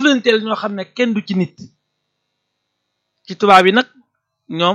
jëflanteel ñoo xam ne kenn du ci nit ci tubaab yi nag ñoom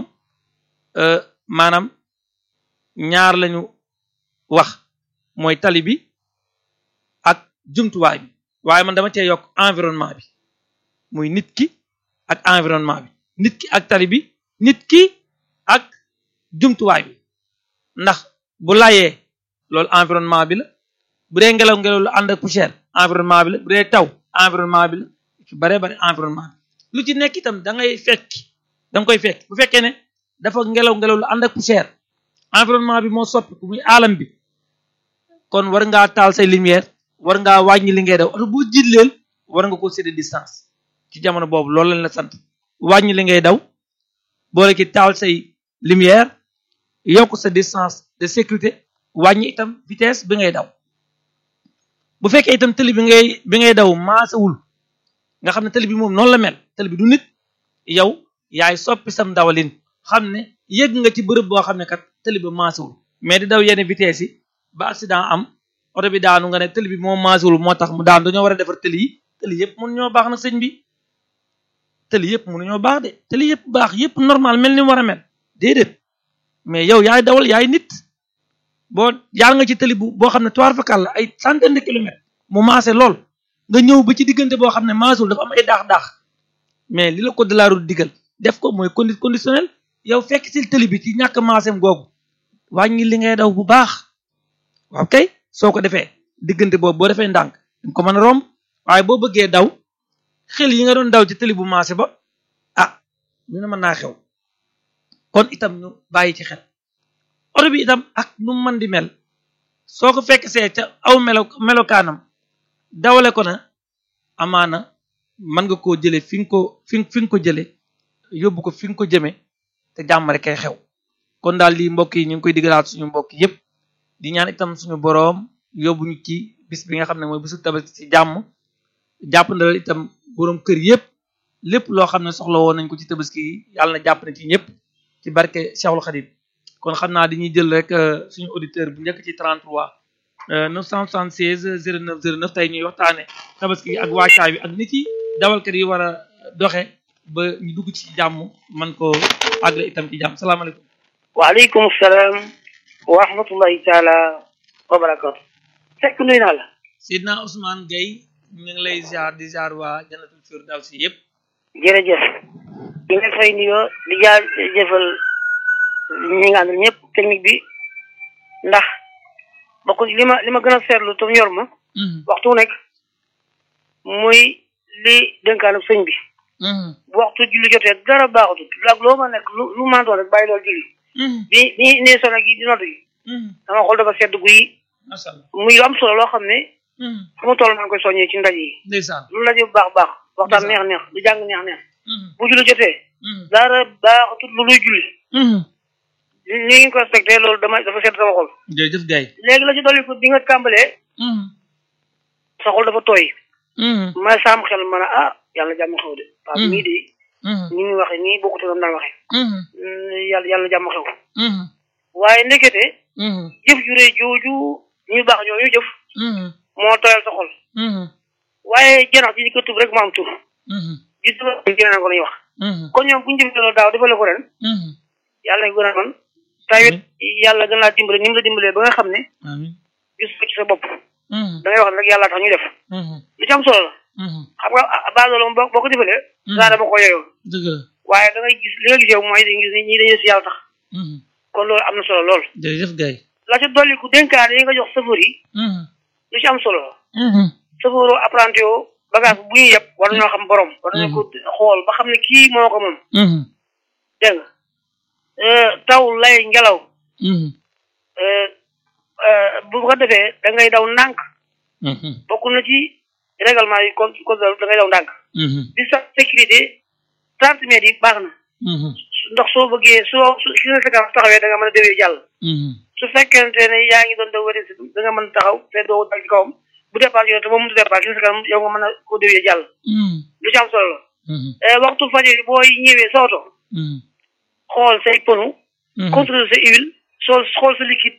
maanaam ñaar lañu wax mooy tali bi ak jumtuwaay bi waaye man dama cee yokk environnement bi muy nit ki ak environnement bi nit ki ak tali bi nit ki ak jumtuwaay bi ndax bu layee loolu environnement bi la bu dee ngelaw ngelaw lu ànd ak poussière environnement bi la bu dee taw environnement bi la ci bare bare environnement bi lu ci nekk itam da ngay fekk da nga koy fekk bu fekkee ne dafa ngelaw ngelaw lu ànd ak poussière environnement bi moo soppi ku muy alam bi kon war ngaa taal say lumière war ngaa wàññi li ngay daw oto bu jiitleel war nga ko sédde distance ci jamono boobu loolu lañ la sant wàññi li ngay daw boole ki taal say lumière yokk sa distance de sécurité wàññi itam vitesse bi ngay daw bu fekkee itam tëli bi ngay bi ngay daw maasawul nga xam ne tëli bi moom noonu la mel tëli bi du nit yow yaay soppi sam dawalin xam ne yëg nga ci bërëb boo xam ne kat tëli ba maasawul mais di daw yenn vitesse yi ba accident am oto bi daanu nga ne tëli bi moo maasawul moo tax mu daan dañoo war a defar tëli yi tëli yëpp mënu ñoo baax nag sëñ bi tëli yëpp mënu ñoo baax de tëli yëpp baax yëpp normal mel ni mu war a mel déedéet mais yow yaay dawal yaay nit boo jaar nga ci tëli bu boo xam ne toir fakal la ay centaine de kilomètres mu maase lool nga ñëw ba ci diggante boo xam ne maasawul dafa am ay daax-daax mais li la ko de la route digal def ko mooy condi conditionnel yow fekk ci tëli bi ci ñàkk maasem googu wàññi li ngay daw bu baax waaw kay soo ko defee diggante boobu boo defee ndànk dañ ko mën a romb waaye boo bëggee daw xel yi nga doon daw ci tëli bu maase ba ah ñu ne mën naa xew kon itam ñu bàyyi ci xel oto bi itam ak nu mën di mel soo ko fekk see ca aw melo melokaanam dawale ko na amaana mën nga koo jëlee fi nga ko fi fi nga ko jëlee yóbbu ko fi nga ko jëmee te jàmm rek kay xew kon daal lii mbokk yi ñu ngi koy digalaat suñu mbokk yépp di ñaan itam suñu boroom yóbbu ñu ci bis bi nga xam ne mooy bisu tabaski ci jàmm jàpp na itam boroom kër yépp lépp loo xam ne soxla woon nañ ko ci tabaski yi yàlla na jàpp na ci ñëpp ci barke Cheikhul Khadim kon xam naa dañuy jël rek suñu auditeur bu njëkk ci 33 976 09 09 tey ñuy waxtaane tabaski yi ak wàccaay bi ak nit yi dawalkat yi war a doxe ba ñu dugg ci jàmm man ko àggle itam ci jàmm salaamaaleykum waaleykum salaam wa rahmatullahi taala wa barakatu fekk nuy naa la Sidna Ousmane Gueye ñu ngi lay ziar di ziar waa Jannatul Firdawsi yëpp jërëjëf di nga fay nuyoo di jaar jëfal ñi nga àndal ñëpp technique bi ndax bokk li ma li ma gën a seetlu te ñor ma waxtu nekk muy li dénkaanu sëñ bi bu waxtu julli jotee dara baaxatul ak loo ma nekk lu lu ma doon rek bàyyi loolu julli bi bi ñu indee sono gi di nodd gi sama xol dafa sedd guy macha allah muy lu am solo loo xam ne fu ma toll maa ngi koy soññee ci ndaje yi ndeysaan lu ndaje bu baax baax waxtaan neex neex lu jàng neex neex bu julli jotee dara baaxatul lu luy julli li li ngi ko respecté loolu dama dafa sedd sama xol jërëjëf Gueye léegi la ci dolli ko bi nga tàmbalee sa xol dafa tooy ma saam xel ma ne ah yàlla jàmm xew de parce que mii de ni muy waxe nii bokkute nam daan waxe yàlla yàlla jàmm xew waaye ndekete jëf ju rëy jooju ñu baax ñooñu jëf moo tooyal sa xol waaye janax ji ko tub rek mu am tur gis nga jëlee ko lañuy wax kon ñoom bu ñu jëfee loolu daaw defale ko ren yàlla na gën a man tawit yàlla gën laa dimbale ni mu la dimbalee ba nga xam ne gis ko ci sa bopp da ngay wax ne rek yàlla tax ñu def lu ci am solo la xam nga baadoola moom boo ko defalee daa dama ko yeyoo dëgg la waaye da ngay gis li nga gis yow mooy dañuy gis ñii dañuy si yàlla tax kon loolu am na solo lool jërëjëf Gueye la ci dolli ku dénkaane yi nga jox safar yi lu ci am solo la safaru apprenti yoo bagage bu ñuy yëpp war nañoo xam borom war nañu ko xool ba xam ne kii moo ko moom dégg nga taw lay ngelaw bu ko defee da ngay daw ndànk bokk na ci règlement yi con code da ngay daw ndànk di sa sécurité trente mètres yi baax na ndax soo bëggee soo su ki nga séquence taxawee da nga mën a déwee jàll su fekkente ne yaa ngi doon daw wari si da nga mën a taxaw te doo dal ci kawam bu départ yow te moom mu départ ki nga séquence yow nga mën a ko déwee jàll lu ci am solo la waxtu fajar yi booy ñëwee sa oto xool say pneu contrôler sa huile soo xool sa liquide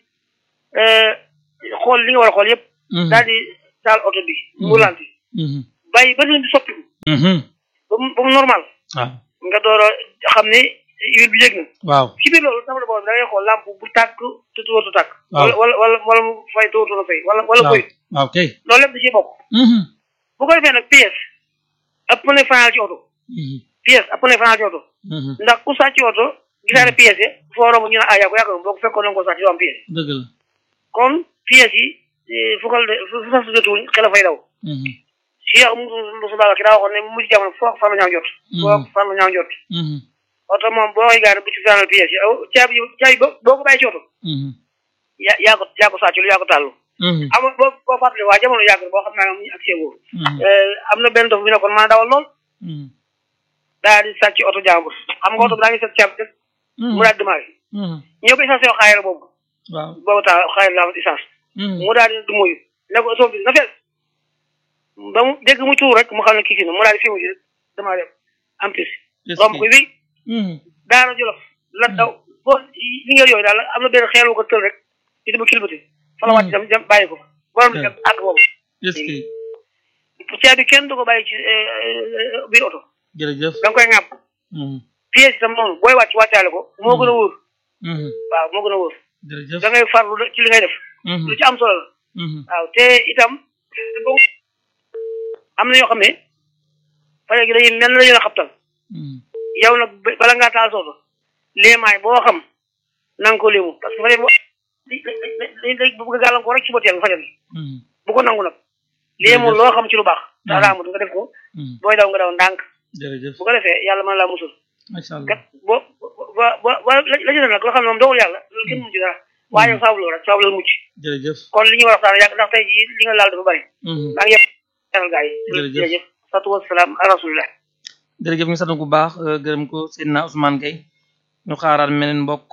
xool li nga war a xool yëpp daal di taal oto bi mu lanti bàyyi ba bi soppiku ba mu ba mu normal waaw nga door a xam ni huile bi yëg na waaw ci biir loolu tableau boobu da ngay xool lampe bu tàkk te tuwatu tàkk waaw wala wala wala wala mu fay tuwatu na fay wala wala waaw koy waaw kay loolu lépp da ciy bokk bu ko defee nag pièce ëpp na fanal ci oto pièce ëpp na fanal ci oto ndax ku sàcc oto gisaane pièce yi foo romb ñu ne ah yaa ko yaa ko boo ko fekkoon na nga ko sàcc doo am pièce dëgg la kon pièces yi fu ko fu fu sas jotul xel a fay daw si yow mu su baaga ki daa waxoon ne mujj jamono foo fan la ñaaw jot foo fan la ñaaw jot oto moom boo koy gaare bu ci fanal pièces yi aw caabi caabi ba boo ko bàyyi ci oto yaa yaa ko yaa ko sàccul yaa ko tàllu am boo boo fàttali waa jamono yàgg boo xam naa am ñu accès boobu am na benn dof bi nekkoon mën a dawal lool daa di sàcc oto jàmbur xam nga oto bi daa ngi sàcc caabi dëkk mu daal di démarré ñoo ko essence yoo xaayara boobu waaw boobu taa xaayara laa essence mu daal di du moyu ne ko oto bi na fees ba mu dégg mu tuur rek mu xam ne kii si na mu daal di fi mu ji rek démarré am pis romb ko wi daara jolof la daw boo li ngeen yooyu daal am na benn xeel bu ko tël rek ci dama kilbati fa la wàcc dem dem bàyyi ko fa borom di dem àgg boobu est-ce que caabi kenn du ko bàyyi ci biir oto jërëjëf da nga koy ŋàpp pièce itam noonu booy wàcc wàccaale ko moo gën a wóor waaw moo gën a wóor jërëjëf da ngay farlu ci li ngay def lu ci am solo la waaw te itam am na yoo xam ne pare gi dañuy mel na dañu la xabtal yow nag bala ngaa taal sooto léemaay boo xam na nga ko léemu parce que fa boo dañ dañ bëgg a gàllankoor rek ci boteel nga fajal bu ko nangu nag léemu loo xam ci lu baax daa raamut nga def ko booy daw nga daw ndànk jërëjëf bu ko defee yàlla mën laa musul macha allah kat boo ba ba ba la ci def nag loo xam ne moom dogal yàlla loolu kenn mënu ci dara waaye yow saabu loolu rek saabu loolu mucc jërëjëf kon li ñu war a waxtaan yàgg ndax tey jii li nga laal dafa bëri maa ngi yëpp teral gaa yi Jërëjëf. jërëjëf satu wasalaam ala rasulillah jërëjëf ñu sant bu baax gërëm ko Seydina Ousmane Gueye ñu xaaraat meneen mbokk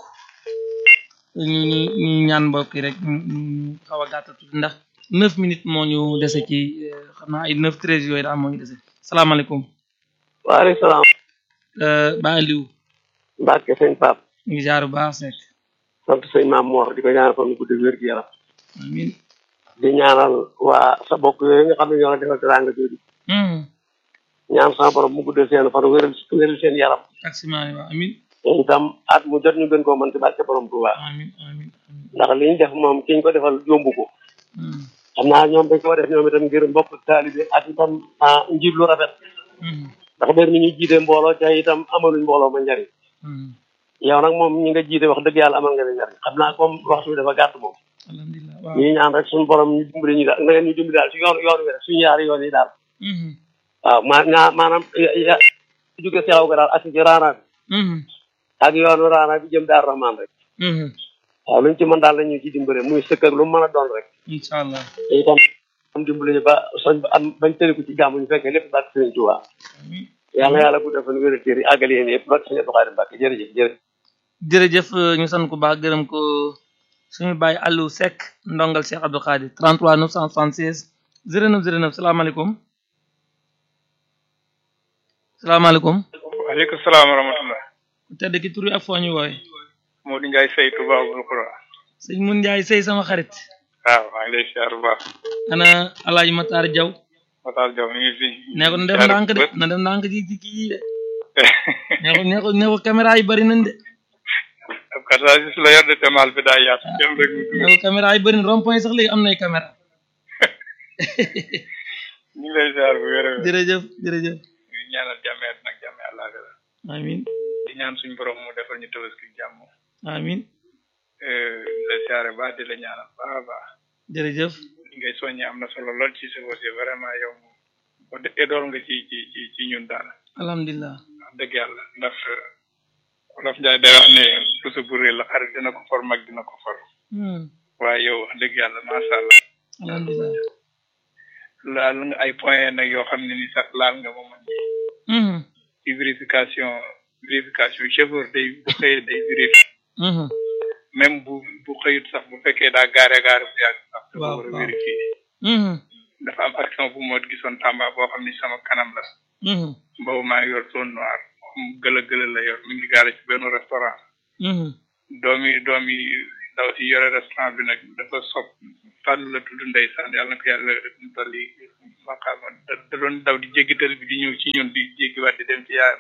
ñu ñu ñu ñaan mbokk yi rek ñu ñu xaw a gàttal tuuti ndax neuf minutes moo ñu dese ci eh, xam naa ay neuf treize yooyu daal moo ñu dese salaamaaleykum waaleykum salaam Ba Aliou Mbacke sëñ Pape ñu ngi jaar bu baax Seck sant sëñ Maam Mor di ko ñaanal fan guddi wér gi yaram amin di ñaanal waa sa bokk yooyu nga xam ne ñoo la defal teraanga jooju ñaan sama borom mu guddal seen fan wéral wéral seen yaram ak simaani waa amin te itam at mu jot ñu gën koo mën ci barke borom Tuubaa amin amin amin ndax li ñu def moom ki ñu ko defal yombu ko Hmm. xam naa ñoom dañ ko def ñoom itam ngir mbokk taalibe ak itam ah njiit lu rafet Hmm. ndax mbir mi ñu jiite mbooloo ca itam amaluñ mbooloo ma njariñ Hmm. yow nag moom ñi nga jiite wax dëgg yàlla amal nga ne njariñ xam naa comme waxtu bi dafa gàtt moom alhamdulilah waaw ñuy ñaan rek suñu borom ñu dimbali ñu daal na ngeen ñu dimbali daal ci yoon yoon wi rek suñu yaari yoon yi daal Hmm. waaw ma ñaa maanaam ya- ya jóge selaw ga daal ak ci raana bi Hmm. ak yoonu raana bi jëm daar rahman rek Hmm. waaw luñ ci mën daal la ñu ci dimbale muy sëkk ak lu mu mën a doon rek incha allah te itam am dimbali ñu ba soñ ba am bañ tëriku ci jàmm ñu fekkee lépp bàkk sëriñ Tuubaa amin yàlla yàlla guddal fan wér téer yi àggal yéen yëpp bàkk sëriñ Abdou Khadre Mbàkke jërëjëf jërëjëf jërëjëf ñu sant ko baax gërëm ko suñu bàyyi Aliou Seck ndongal Cheikh Abdou Khadir 33 976 09 09 salaamaaleykum salaamaaleykum waaleykum salaam wa rahmatullah ku tedd ki tur yi ak foo ñu wooye Modou Ndiaye Sey Touba Abul Qura sëñ Mun Njaay sëy sama xarit waaw maa ngi lay siyaar bu baax ana Alaaji Matar Jaw Matar Diaw mi ngi fi nee ko na def ndànk de na def ndànk ci ci kii de nee ko nee ko nee ko caméra yi bëri nañ de ab kataasis la yor de te maal bi daa yaatu dem rek mu nee dugg ko caméra yi bëri na rond point sax léegi am nay caméra ñu ngi lay siyaar bu wér a wér jërëjëf jërëjëf ñu ngi ñaanal jàmmeet nag jàmme àllaaxira amin di ñaan suñu borom mu defal ñu tabaski jàmm amin di la siyaare baax di la ñaanal baax a baax jërëjëf li ngay soññee am na solo lool ci sa bosi vraiment yow moom ba de dool nga ci ci ci ci ñun daal alhamdulilah wax dëgg yàlla ndax Wolof Njaay day wax ne puso bu réer la xarit dina ko for mag dina ko for Hmm. waaye yow wax dëgg yàlla macha allah alhamdulilah laal nga ay point nag yoo xam ne ni sax laal nga moom man Mhm. ci vérification vérification chauffeur day bu xëyee day vérifier Mhm. même bu bu xëyut sax bu fekkee daa gaare gaare bu yàgg sax dafa Waaw, war a waaw. vérifier Mhm. dafa am action bu moo gisoon Tamba boo xam ni sama kanam la Mhm. boobu maa ngi yor zone noire moom gëla gëla la yor mi ngi gaare ci benn restaurant Mhm. doomi doomi ndaw si yore restaurant bi nag dafa sob fàllu la tudd ndeysaan yàlla na ko yàlla dolli maqaama da da doon daw di jéggi tël bi di ñëw ci ñun di jéggiwaat di dem ci yaayam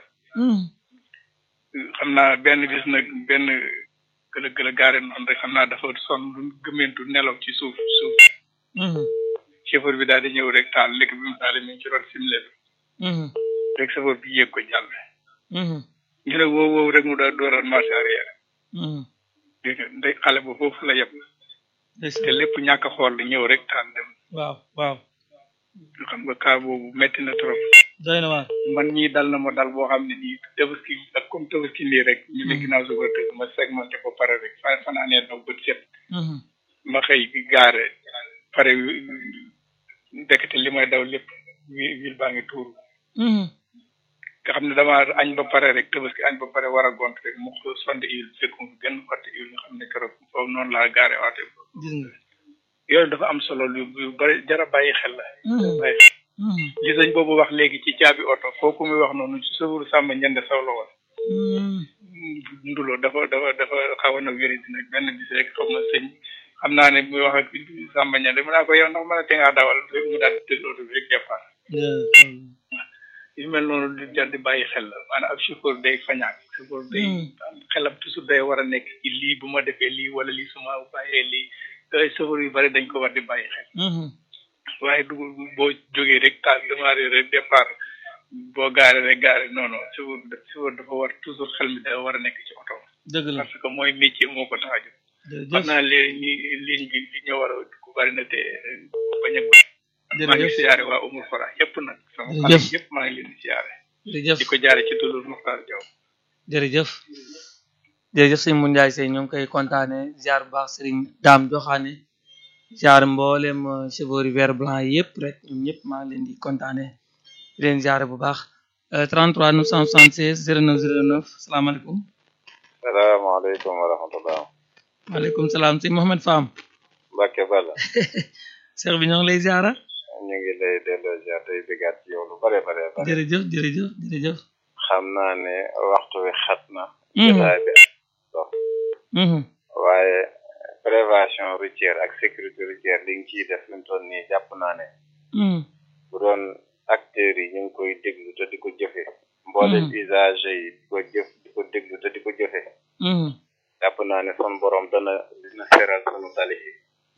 xam naa benn bis nag benn gëla gëla gaare noonu rek xam naa dafa sonn lu gëmmentu nelaw ci suuf suuf chauffeur bi daal di ñëw rek taal lekk bi mu taal mi ngi ci rot simle bi rek chauffeur bi yéeg ko jàll ñu ne woow woow rek mu daal dooral marché arrière dégg nga ndey xale ba foofu la yem te lépp ñàkk a xool la ñëw rek taal dem waaw waaw xam nga kaa boobu metti na trop doy na waar man ñii dal na ma dal boo xam ne nii tabaski ak comme tabaski nii rek ñu ne ginnaaw suba tëgg ma segmenté ba pare rek fa fanaanee daw bët set ma xëy gaare pare ndekete li may daw lépp wil baa ngi tuuru nga xam ne dama añ ba pare rek tabaski añ ba pare war a gont rek mu sonde huile fekkum gën xotti huile nga xam ne keroog foofu noonu laa gaare waate gis nga yooyu dafa am solo lu lu bari jara bàyyi xel la bàyyi li sëñ boobu wax léegi ci caabi oto foofu muy wax noonu ci sëfuru sàmm ñende saw la woon nduloo dafa dafa dafa xaw na wéri di nag benn bis rek xaw ma sëñ xam naa ne muy wax ak sàmm ñende mu naa ko yow ndax mën a te ngaa dawal rek mu daal di tëdd oto bi rek départ yu mel noonu di jar di bàyyi xel la maanaam ab chauffeur day fañaak chauffeur day xelam toujours day war a nekk ci lii bu ma defee lii wala lii suma bàyyee lii ay chauffeur yu bari dañ ko war di bàyyi xel waaye du boo jógee rek taal démarré rek départ boo gaare rek gaare non non chauffeur chauffeur dafa war toujours xel mi dafa war a nekk ci oto dëgg la parce que mooy métier moo ko tax a jóg xam naa léegi ñi ligne bi li ñu war a ku bari na te bañ a maa ngi siyaare waa umul fora yëpp nag sama xarit yëpp maa ngi leen di siyaare jërëjëf di ko jaare ci tulul Muxtaar Jaw jërëjëf jërëjëf sëñ Mun Njaay Sey ñoo ngi koy kontaane ziar bu baax sëriñ Daam Joxaane ziar mboolem chauffeur yi vert blanc yi yëpp rek ñoom ñëpp maa ngi leen di kontaane di leen ziare bu baax 33 976 09 09 salaamaaleykum salaamaaleykum wa rahmatullah waaleykum salaam sëñ Mohamed Fam Mbacke Balla Cheikh bi ñoo ngi lay ziara ñu ngi lay delloo ziar tey bëggaat ci yow lu bare bare bare jërëjëf jërëjëf jërëjëf xam naa ne waxtu wi xat na jotaay bi dox waaye prévention routière ak sécurité routière li nga ciy def fi mu toll nii jàpp naa ne bu doon acteurs yi ñu ngi koy déglu te di ko jëfe mboolem usagers yi di ko jëf di ko déglu te di ko jëfe jàpp naa ne son borom dana dina seral sunu tali yi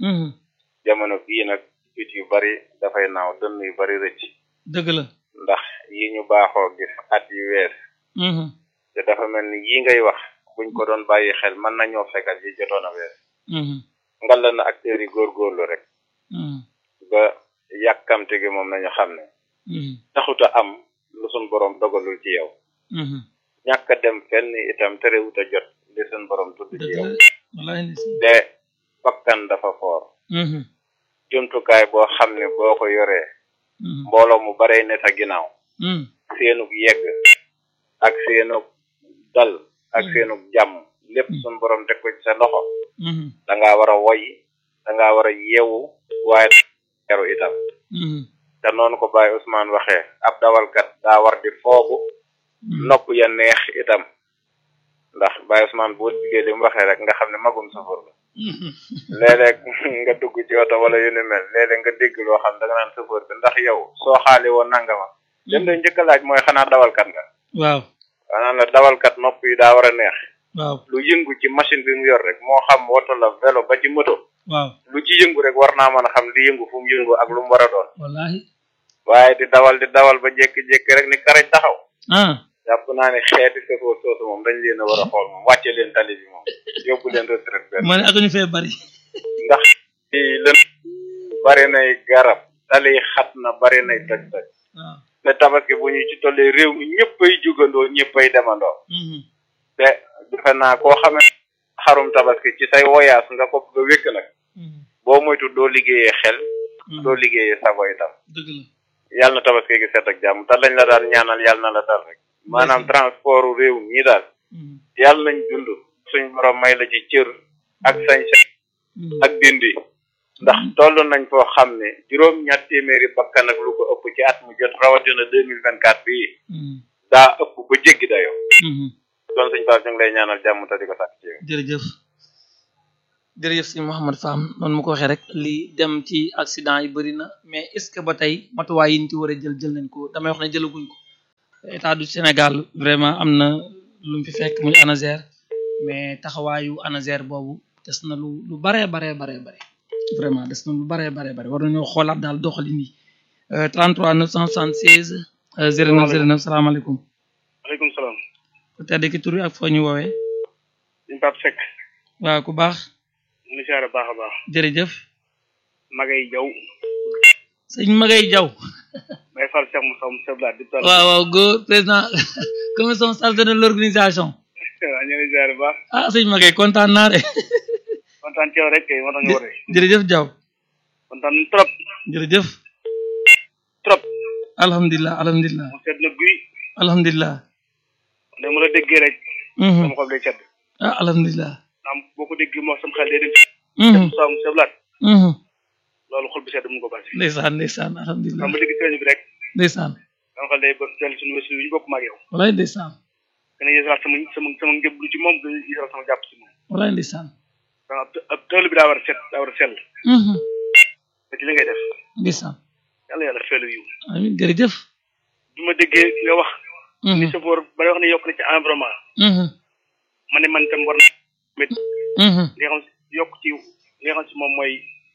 jamono bii nag it yu bari dafay naaw dënn yu bari rëcc dëgg la ndax yi ñu baaxoo gis at yu wees te dafa mel ni yi ngay wax buñ ko doon bàyyi xel mën nañoo fekkal yi jotoon a wees ngalla na acteurs yi góorgóorlu rek ba yàkkamte gi moom nañu xam ne taxuta am lu suñ borom dogalul ci yow ñàkk a dem fenn itam terewut a jot li suñ borom tudd ci yow te bakkan dafa foor jumtukaay boo xam ne boo ko yoree mbooloo mu baree ne sa ginnaaw seenug yegg ak seenug dal ak seenug jàmm lépp suñ borom teg ko ci sa loxo da ngaa war a woy da ngaa war a yeewu waaye yaru itam te noonu ko Baye Ousmane waxee ab dawalkat daa war di foogu nopp ya neex itam ndax Baye Ousmane boo diggee li mu waxee rek nga xam ne magum safar la léeg-léeg nga dugg ci oto wala yu ni mel léeg-léeg nga dégg loo xam da nga naan safar bi ndax yow soo xaali woon nangama dem lay njëkk a laaj mooy xanaa dawalkat nga waaw xanaa la dawalkat nopp yi daa war a neex waaw lu yëngu ci machine bi mu yor rek moo xam woto la vélo ba ci moto waaw lu ci yëngu rek war naa mën a xam li yëngu fu mu yëngu ak lu mu war a doon wallahi waaye di dawal di dawal ba jékki-jékki rek ni karañ taxaw ah jàpp naa ne xeeti safoo soosu moom dañ leen a war a xool moom wàcce leen tali bi moom yóbbu leen retraite benn ma ne ak ñu fee bari ndax ci lën bari nay garab tali xat na bari nay toj toj waaw te tabaski bu ñu ci tollee réew mi ñëppay jugandoo ñëppay demandoo te defe naa koo xamee xarum tabaski ci say woyaas nga ko bëgg a wékk nag boo moytu doo liggéeyee xel doo liggéeyee sago itam dëgg la yàlla na tabaski gi set ak jàmm te lañ la daan ñaanal yàlla na la dal rek maanaam transport réew mi daal yàlla nañ dund suñ borom may la ci cër ak sañ-sañ ak dindi ndax toll nañ foo xam ne juróom ñaar téeméeri bakkan ak lu ko ëpp ci at mu jot rawatina deux mille vingt quatre bii daa ëpp ba jéggi dayoo kon suñ Pape ñu ngi lay ñaanal jàmm te di ko sàkk ci yow jërëjëf jërëjëf si Mouhamed Fam noonu mu ko waxee rek li dem ci accident yi bëri na mais est-ce que ba tey matuwaay yi ñu ci war a jël jël nañ ko damay wax ne jëlaguñ ko état du Sénégal vraiment am na lu mu fi fekk muy ANASER mais taxawaayu ANASER boobu des na lu lu baree baree baree bare vraiment des na lu baree baree bare war nañoo xoolaat daal doxalin yi 33 976 09 09 salaamaaleykum. waaleykum salaam. ku tedd ki tur ak foo ñu woowee. suñu Pape Seck. waaw ku baax. ñu ngi siyaare baax a baax. jërëjëf. Magay Jaw. sëñ Magay Jaw. may fal Cheikh Moussa Moussa Blade di. waaw waaw góor président commission chargée de l'organisation. waaw ñu ngi siyaare baax. ah sëñ Magay kontaan naa de. kontaan ci yow rek kay moo tax ñu woote. jërëjëf Jaw. kontaan trop. jërëjëf. trop. alhamdulilah alhamdulilah. mu sedd na guy. alhamdulilah. ne mu la déggee rek. sama xol day sedd. ah alhamdulilah. naam boo ko déggee moo sama xel day dem. Mhm. Moussa Moussa Blade. Mhm. loolu xol bi sedd mu ko bàyyi. ndeysaan ndeysaan alhamdulilah xam nga dégg sëriñ bi rek. ndeysaan sama xel day ba dellu suñu wésu yi ñu bokk ma ak yow. walaay ndeysaan gën a yeesalaat sama sama sama njëblu ci moom gën a yeesalaat sama jàpp ci moom. walaay ndeysaan donc ab ab tool bi daa war a set daa war a sell. Mhm. te ci li ngay def. ndeysaan yàlla yàlla feelu yiw. amiin jërëjëf bi ma déggee nga wax. Mhm. ni safoor ba wax ne yokk na ci environnement. Mhm. ma ne man tam war na mit Mhm. li nga xam si yokk ci li nga xam si moom mooy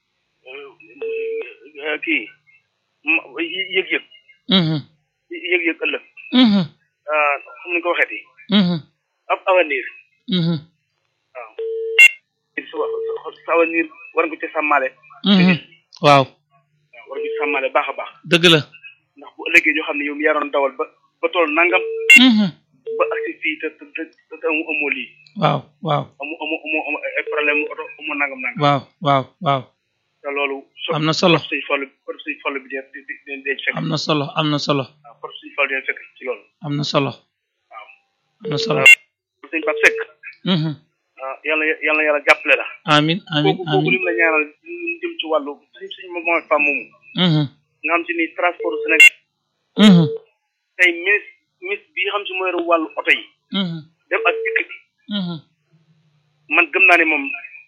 euh, kii ma- yë- yëg-yëg Mhm. yëg-yëg ëllëg Mhm. ah xam ni ko waxeeti Mhm. ab avenir Mhm. waaw sa sa sa avenir war nga ko ci sàmmaale Mhm. waaw waaw war nga ko ci sàmmaale baax a baax dëgg la ndax bu ëllëgee ñoo xam ne yow mi yaroon dawal ba ba tool nangam Mhm. ba agsi fii te te te te amu amoo lii waaw waaw amu amu amu amu ay problème mu oto amoo nangam nangam waaw waaw waaw te loolu so am na solo suñ fàllu por suñ fàllu bi di di di di fekk am na solo am na solo waaw por suñ fàllu di fekk ci loolu am na solo waaw am na solo sëñ Pape Seck Mhm. ah yàlla yàlla yàlla jàppale la amiin amiin kooku kooku amiin lim la ñaanal ñu jëm ci wàllu suñ suñ moom femme moomu Mhm. nga xam si ni transport Sénégal Mhm. tey ministre ministre bi nga xam si mooy yor wàllu oto yi Mhm. dem ak dikk bi Mhm. man gëm naa ne moom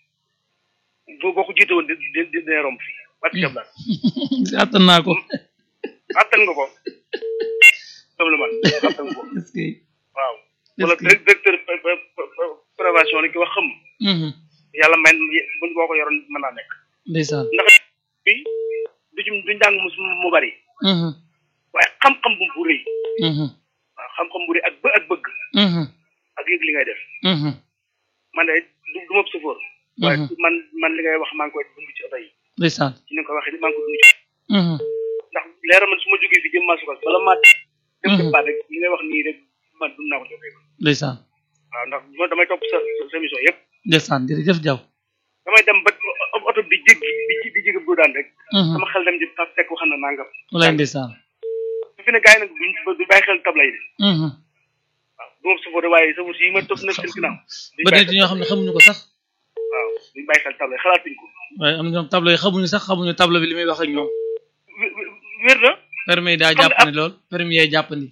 boo boo ko jiite woon di di di dina romb fii barke Cheikh Blas attan naa ko attan nga ko comme le man attan nga ko est-ce que waaw est-ce wala que directeur pré- pré- pré- prévention lañ ko wax xam Mhm. yàlla may buñ boo ko yoroon mën naa nekk ndeysaan ndax bi du ci du njàng mu mu bari Mhm. waaye xam-xam bu bu rëy Mhm. waaw xam-xam bu rëy ak bë ak bëgg Mhm. ak yëg li ngay def Mhm. man de du du ma sëfoor waaye Mhm. man man li ngay wax maa ngi koy dund ci oto yi ndeysaan ci ni nga ko waxee ni maa ngi ko dund ci Mhm. ndax leera man su ma jógee fi jëm maa sukal bala maa dem Mhm. ci baat rek li ngay wax nii rek man dund naa ko joxee ndeysaan waaw ndax ma damay topp sa sa sa émission yëpp ndeysaan jërëjëf Jaw damay dem ba oto bi jéggi di di jéggi bu daan rek Mhm. sama xel dem ci ta fekk wax na nangam walaay ndeysaan su fi ne gars yi nag duñ du bàyyi xel tabla yi de Mhm. waaw du ma sëfoor waaye sa si yi ma topp nekk seen ginnaaw duñ ba bàyyi nit ñoo xam ne xamuñu ko sax waaw duñ bàyyi xel tabla yi xalaatuñ ko waaye am na ñoom tableau yi xamuñu sax xamuñu tableau bi li muy wax ak ñoom wé- wé- wér na permis yi daa Xam nga jàppandi lool permis yee jàppandi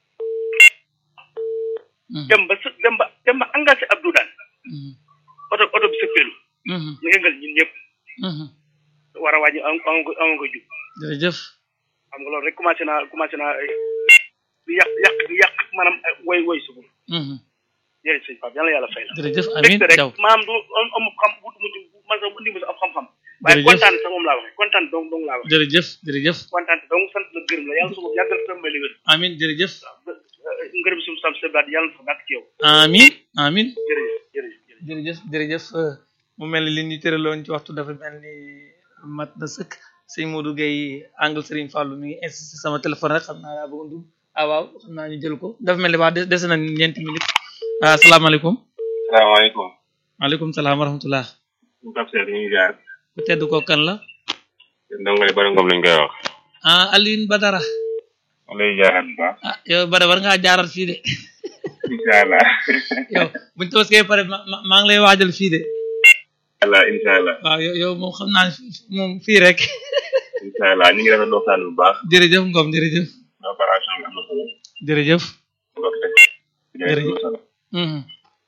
Mhm. dem ba së- dem ba dem ba engagé Abdou daan Mhm. oto oto bi sëppeelu Mhm. mu yëngal ñun ñëpp Mhm. war a wàññi am am ko am ko jub jërëjëf xam nga loolu rek commencé naa commencé naa eh, di yàq yàq di yàq maanaam eh, woy woy subul Mhm. jërëjëf sëñ Pape yàlla yàlla fay la jërëjëf amiin mbégte rek Jaw maanaam du am am xam wut mu man sax indi ma sax am xam-xam waaye Jërëjëf. kontaan sax moom laa waxee kontaan dong dong laa waxee jërëjëf jërëjëf kontaan dong sant la gërëm la yàlla su ko yàggal sa mbay li wér amiin jërëjëf ngërëm suñu sam sa baat yàlla na fa bàkk ci yow amiin amiin jërëjëf jërëjëf jërëjëf jërëjëf jërëjëf euh, mu mel ni li ñu tëraloon ci waxtu dafa mel ni mat na sëkk sëñ Modou Gueye angle Serigne Fallou mi ngi insisté sama téléphone rek xam naa daa bëgg a dugg ah waaw xam naa ñu jël ko dafa mel ni waa des dese na ñeenti minutes ah salaamaaleykum salaamaaleykum maaleykum salaam wa rahmatullah Pape Seck ñu ngi jaar ku tedd ko kan la ndongole bara ngom lañ koy wax ah Alioune Badara ma lay jaaral bu baax ah yow Badara war ngaa jaaral fii de incha allah yow buñ tabaskee pare ma ma- maa ngi lay waajal fii de allah incha allah waaw yow yow moom xam naa ne moom fii rek incha allah ñu ngi rafetlu waxtaan bu baax jërëjëf Ngom jërëjëf opération bi am na solo jërëjëf mbokk teg Jërëjëf. Mhm.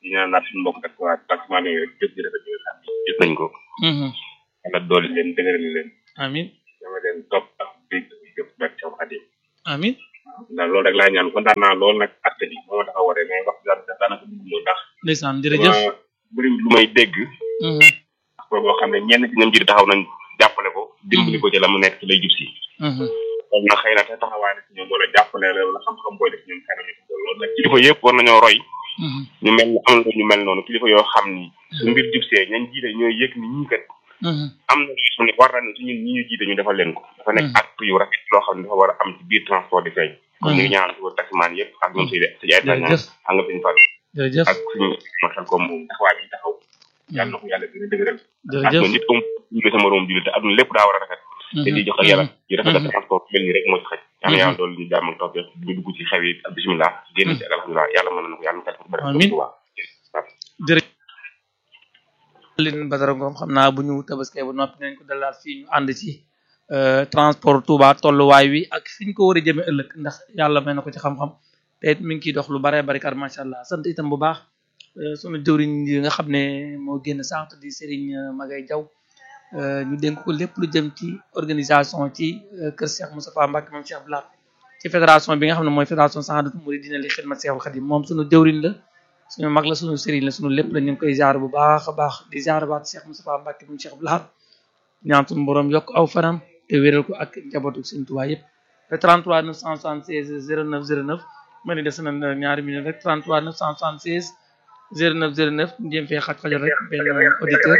di ñaan naat suñu mbokk tak waa taximaan yooyu rek jëf ji rafet yi nga xam ne gis nañ ko yàlla dooli leen dëgëral leen amin dama leen topp ak dégg jëf barke Seex Xaadim amin ndax loolu rek laa ñaan kontaan naa loolu nag acte bi moo ma tax a waree mais wax dëgg daanaka dugg moo ndax ndeysaan jërëjëf dama bëri lu may dégg ak boo xam ne ñenn ci ñoom ji taxaw nañ jàppale ko dimbali ko ci la mu nekk ci lay jub si loolu nag xëy na te taxawaay na ci ñoom wala jàppale la wala xam-xam booy def ñoom xëy na ñu ko loolu nag kilifa yëpp war nañoo roy ñu mel ni am na ñu mel noonu kilifa yoo xam ni su mbir jub see ñañ jiite ñooy yëg ni ñii kat am na loo xam ne war na ci ñun ñi ñu jiite ñu defal leen ko dafa nekk acte yu rafet loo xam ne dafa war a am ci biir transport di feeñ kon ñu ngi ñaan ko taximaan yëpp ak ñoom si si ay taxi ak nga suñu fal jërëjëf ak suñu matal ko moom taxawaay bi taxaw yàlla na ko yàlla gën a dëgëral ak jërëjëf nit am julli sama morom julli te aduna lépp daa war a rafet te di jox ak yàlla yi rafet ak transport mel ni rek moo ci xaj yàlla yàlla doolu ñu jàmm ak topp ñu dugg ci xew yi ak bismillah génn ci ak alhamdulilah yàlla mën na ko yàlla na ko def Amiin. jërëjëf Aline Badara Ngom xam naa bu ñu tabaskee ba noppi nañ ko dalaat fii ñu ànd ci transport Touba tolluwaay wi ak fi ñu ko war a jëmee ëllëg ndax yàlla may na ko ci xam-xam te it mi ngi ciy dox lu bare bari kar macha allah sant itam bu baax sunu jëwriñ yi nga xam ne moo génn sànq di Serigne Magay Jaw ñu dénk ko lépp lu jëm ci organisation ci kër Cheikh Moustapha Mbacke moom Cheikh Blat ci fédération bi nga xam ne mooy fédération Sahadatou Mouridina li xidmat Cheikhul Khadim moom sunu jëwriñ la suñu mag la suñu sëriñ la suñu lépp la ñu ngi koy jaar bu baax a baax di jaar baat Cheikh Moustapha Mbacke moom Cheikh Blat ñaan suñu borom yokk aw fanam te wéral ko ak njabootu Sëriñ Tuubaa yëpp te 33 976 09 09 ma ni des na ñaari minute rek 33 976 09 09 ñu jéem fee xaj xajal rek benn auditeur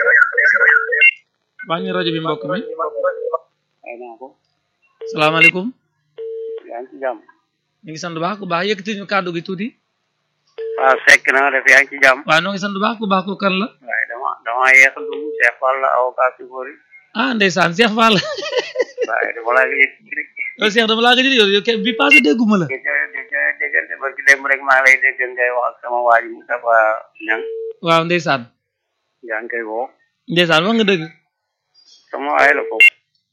wàññi rajo bi mbokk mi salaamaaleykum yaa ngi ci jàmm ñu ngi sant bu baax ku baax yëkkati ñu kàddu gi tuuti waaw fekk na nga def yaa ngi ci jàmm waaw noo ngi sant bu baax ku baax ko kan la waaye dama dama yeex a dugg Cheikh Fall la avocat si góor yi ah ndeysaan Cheikh Fall waaye dama laa yëg rek yow Cheikh dama laa gëj yow yow bi passé dégguma la di déggante barki démb rek maa ngi lay dégg ngay wax ak sama waa ji Moustapha Niang waaw ndeysaan yaa ngi koy woo ndeysaan wax nga dëgg sama waay la foofu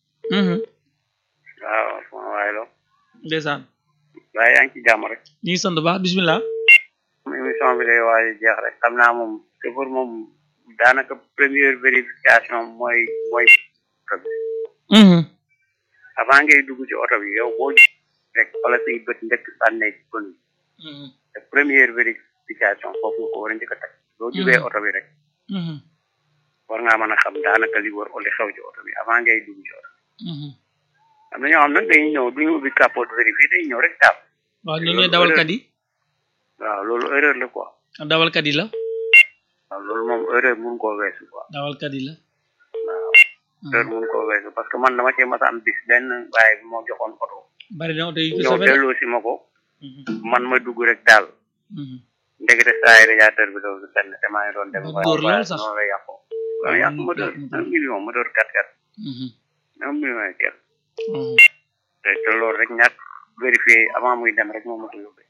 waaw sama waay la ndeysaan waaye yaa ngi ci jàmm rek ñu ngi sant bu baax bismillah émission bi day waaj a jeex rek xam naa moom chauffeur moom daanaka première vérification mooy mooy avant ngay dugg ci oto bi yow boo rek wala say bët njëkk sànnee ci kon te première vérification foofu nga ko war a njëkk a teg boo jubee oto bi rek war ngaa mën a xam daanaka li war li xew ci oto bi avant ngay dugg ci oto bi am na ñoo xam nag dañuy ñëw duñu ubbi capot vérifié dañuy ñëw rek taab waaw ñoo ñooy dawalkat yi waaw loolu erreur la quoi dawalkat yi la waaw loolu moom erreur mun koo weesu quoi dawalkat yi la waaw erreur mun koo weesu parce que man dama cee mas a am bis benn waaye bi moo joxoon oto bari na oto yi ñëw delloo si ma ko man ma dugg rek daal ndekete saa radiateur bi loolu benn te maa ngi doon dem dóor lool sax noonu la yàqoo waaw yàq moteur un million moteur quatre quatre un million et quelque te te loolu rek ñàkk vérifié avant muy dem rek moo ma ko yóbbee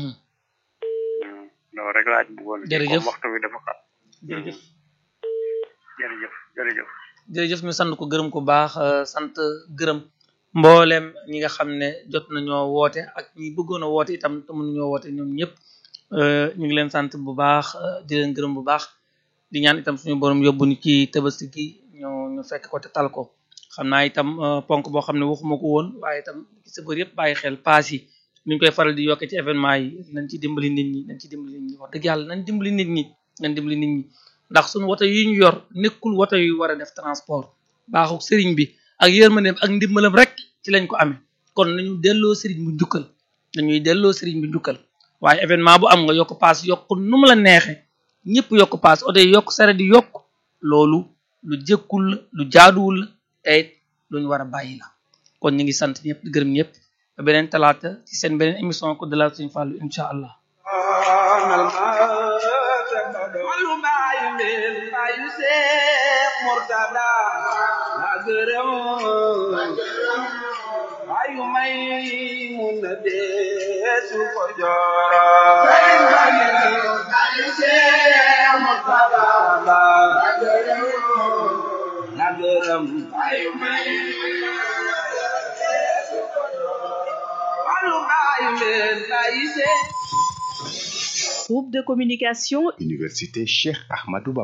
loolu rek laa ci bëggoon jërëjëf waxtu bi dafa xam jërëjëf jërëjëf jërëjëf jërëjëf ñu sant ko gërëm ko baax sant gërëm mboolem ñi nga xam ne jot nañoo woote ak ñi bëggoon a woote itam te mënuñoo woote ñoom ñëpp ñu ngi leen sant bu baax di leen gërëm bu baax di ñaan itam suñu borom yóbbu ni ci tabaski gi ñu ñu fekk ko te tal ko xam naa itam ponk boo xam ne waxuma ko woon waaye itam sa bër yëpp bàyyi xel paas yi ni ñu koy faral di yokkee ci événement yi nañ ci dimbali nit ñi nañ ci dimbali nit ñi wax dëgg yàlla nañ dimbali nit ñi nañ dimbali nit ñi ndax suñu woto yi ñu yor nekkul woto yu war a def transport baaxuk sëriñ bi ak yërmandeem ak ndimbalam rek ci lañ ko amee kon nañu delloo sëriñ bu njukkal nañuy delloo sëriñ bu njukkal waaye événement bu am nga yokk paas yokk nu mu la neexe ñëpp yokk paas oto yi yokk sare di yokk loolu lu jëkkul la lu jaaduwul la te it lu ñu war a bàyyi la kon ñu ngi sant ñëpp di gërëm ñëpp ba beneen talaata ci seen beneen émission ko de la suñu fàllu incha allah walu baayu mbeen baayu seex murtada ma gërëm baayu may mun na deesu ko jooro baayu seex murtada ma gërëm ma gërëm baayu may walu baayu mbeen baayu seex Groupe de communication Université Cheikh Ahmadou Bamba